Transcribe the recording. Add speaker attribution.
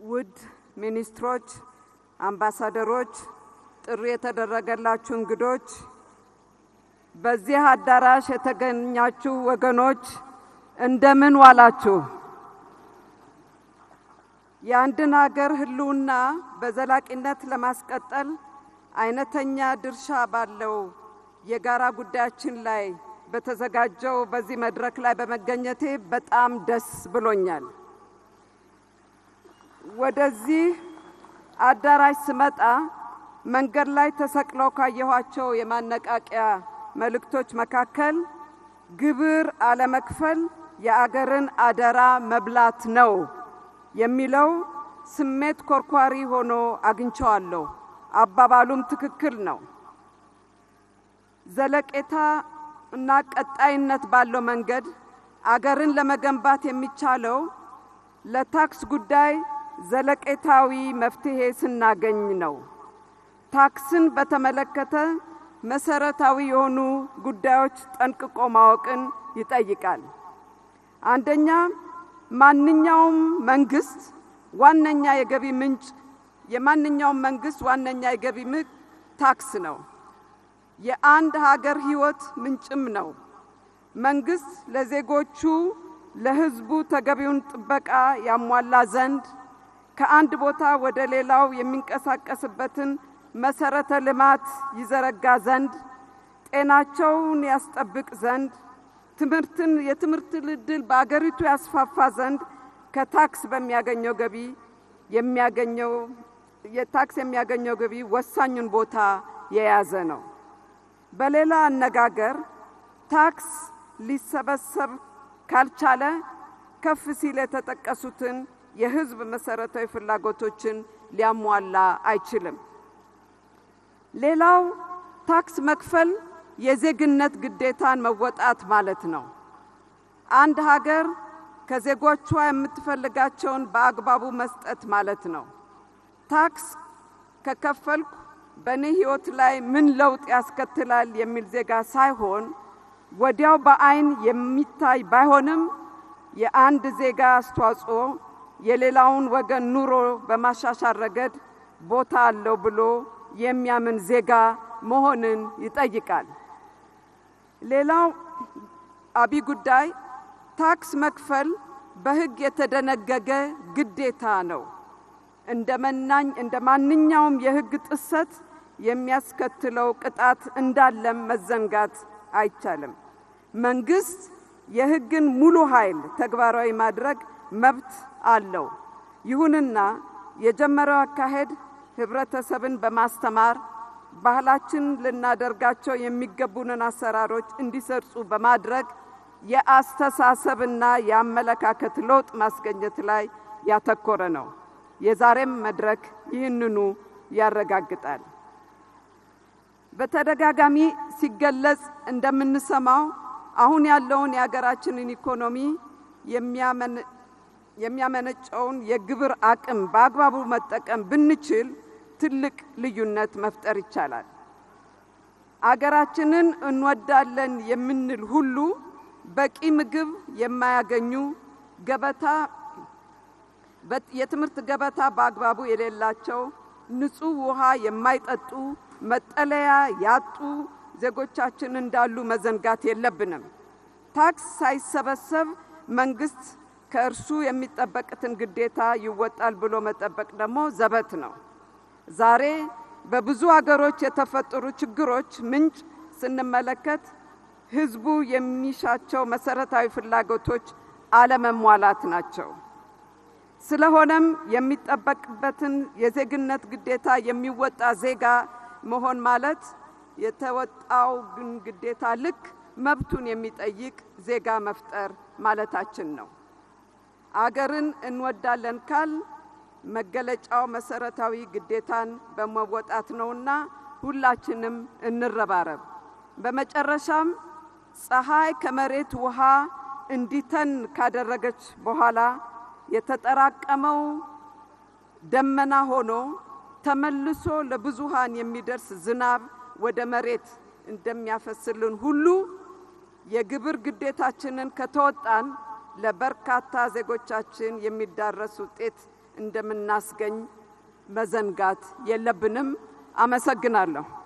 Speaker 1: ውድ ሚኒስትሮች፣ አምባሳደሮች፣ ጥሪ የተደረገላችሁ እንግዶች፣ በዚህ አዳራሽ የተገኛችሁ ወገኖች እንደምን ዋላችሁ? የአንድን ሀገር ሕልውና በዘላቂነት ለማስቀጠል አይነተኛ ድርሻ ባለው የጋራ ጉዳያችን ላይ በተዘጋጀው በዚህ መድረክ ላይ በመገኘቴ በጣም ደስ ብሎኛል። ወደዚህ አዳራሽ ስመጣ መንገድ ላይ ተሰቅለው ካየኋቸው የማነቃቂያ መልእክቶች መካከል ግብር አለመክፈል የአገርን አደራ መብላት ነው የሚለው ስሜት ኮርኳሪ ሆኖ አግኝቸዋለሁ። አባባሉም ትክክል ነው። ዘለቄታ እና ቀጣይነት ባለው መንገድ አገርን ለመገንባት የሚቻለው ለታክስ ጉዳይ ዘለቄታዊ መፍትሄ ስናገኝ ነው። ታክስን በተመለከተ መሰረታዊ የሆኑ ጉዳዮች ጠንቅቆ ማወቅን ይጠይቃል። አንደኛ፣ ማንኛውም መንግስት ዋነኛ የገቢ ምንጭ የማንኛውም መንግስት ዋነኛ የገቢ ምንጭ ታክስ ነው። የአንድ ሀገር ሕይወት ምንጭም ነው። መንግስት ለዜጎቹ ለሕዝቡ ተገቢውን ጥበቃ ያሟላ ዘንድ ከአንድ ቦታ ወደ ሌላው የሚንቀሳቀስበትን መሰረተ ልማት ይዘረጋ ዘንድ ጤናቸውን ያስጠብቅ ዘንድ ትምህርትን የትምህርት ዕድል በአገሪቱ ያስፋፋ ዘንድ ከታክስ በሚያገኘው ገቢ የሚያገኘው የታክስ የሚያገኘው ገቢ ወሳኙን ቦታ የያዘ ነው። በሌላ አነጋገር ታክስ ሊሰበሰብ ካልቻለ ከፍ ሲል የተጠቀሱትን የህዝብ መሰረታዊ ፍላጎቶችን ሊያሟላ አይችልም። ሌላው ታክስ መክፈል የዜግነት ግዴታን መወጣት ማለት ነው። አንድ ሀገር ከዜጎቿ የምትፈልጋቸውን በአግባቡ መስጠት ማለት ነው። ታክስ ከከፈልኩ በእኔ ህይወት ላይ ምን ለውጥ ያስከትላል የሚል ዜጋ ሳይሆን ወዲያው በአይን የሚታይ ባይሆንም የአንድ ዜጋ አስተዋጽኦ የሌላውን ወገን ኑሮ በማሻሻል ረገድ ቦታ አለው ብሎ የሚያምን ዜጋ መሆንን ይጠይቃል። ሌላው አብይ ጉዳይ ታክስ መክፈል በሕግ የተደነገገ ግዴታ ነው። እንደ መናኝ እንደ ማንኛውም የሕግ ጥሰት የሚያስከትለው ቅጣት እንዳለም መዘንጋት አይቻልም። መንግስት የሕግን ሙሉ ኃይል ተግባራዊ ማድረግ መብት አለው። ይሁንና የጀመረው አካሄድ ህብረተሰብን በማስተማር ባህላችን ልናደርጋቸው የሚገቡንን አሰራሮች እንዲሰርጹ በማድረግ የአስተሳሰብና የአመለካከት ለውጥ ማስገኘት ላይ ያተኮረ ነው። የዛሬም መድረክ ይህንኑ ያረጋግጣል። በተደጋጋሚ ሲገለጽ እንደምንሰማው አሁን ያለውን የሀገራችንን ኢኮኖሚ የሚያመነጨውን የግብር አቅም በአግባቡ መጠቀም ብንችል ትልቅ ልዩነት መፍጠር ይቻላል። አገራችንን እንወዳለን የምንል ሁሉ በቂ ምግብ የማያገኙ ገበታ የትምህርት ገበታ በአግባቡ የሌላቸው፣ ንጹህ ውሃ የማይጠጡ፣ መጠለያ ያጡ ዜጎቻችን እንዳሉ መዘንጋት የለብንም። ታክስ ሳይሰበሰብ መንግስት ከእርሱ የሚጠበቅትን ግዴታ ይወጣል ብሎ መጠበቅ ደግሞ ዘበት ነው። ዛሬ በብዙ አገሮች የተፈጠሩ ችግሮች ምንጭ ስንመለከት ህዝቡ የሚሻቸው መሰረታዊ ፍላጎቶች አለመሟላት ናቸው። ስለሆነም የሚጠበቅበትን የዜግነት ግዴታ የሚወጣ ዜጋ መሆን ማለት የተወጣው ግን ግዴታ ልክ መብቱን የሚጠይቅ ዜጋ መፍጠር ማለታችን ነው። አገርን እንወዳለን ካል መገለጫው መሰረታዊ ግዴታን በመወጣት ነውና ሁላችንም እንረባረብ። በመጨረሻም ፀሐይ ከመሬት ውሃ እንዲተን ካደረገች በኋላ የተጠራቀመው ደመና ሆኖ ተመልሶ ለብዙሃን የሚደርስ ዝናብ ወደ መሬት እንደሚያፈስልን ሁሉ የግብር ግዴታችንን ከተወጣን ለበርካታ ዜጎቻችን የሚዳረስ ውጤት እንደምናስገኝ መዘንጋት የለብንም። አመሰግናለሁ።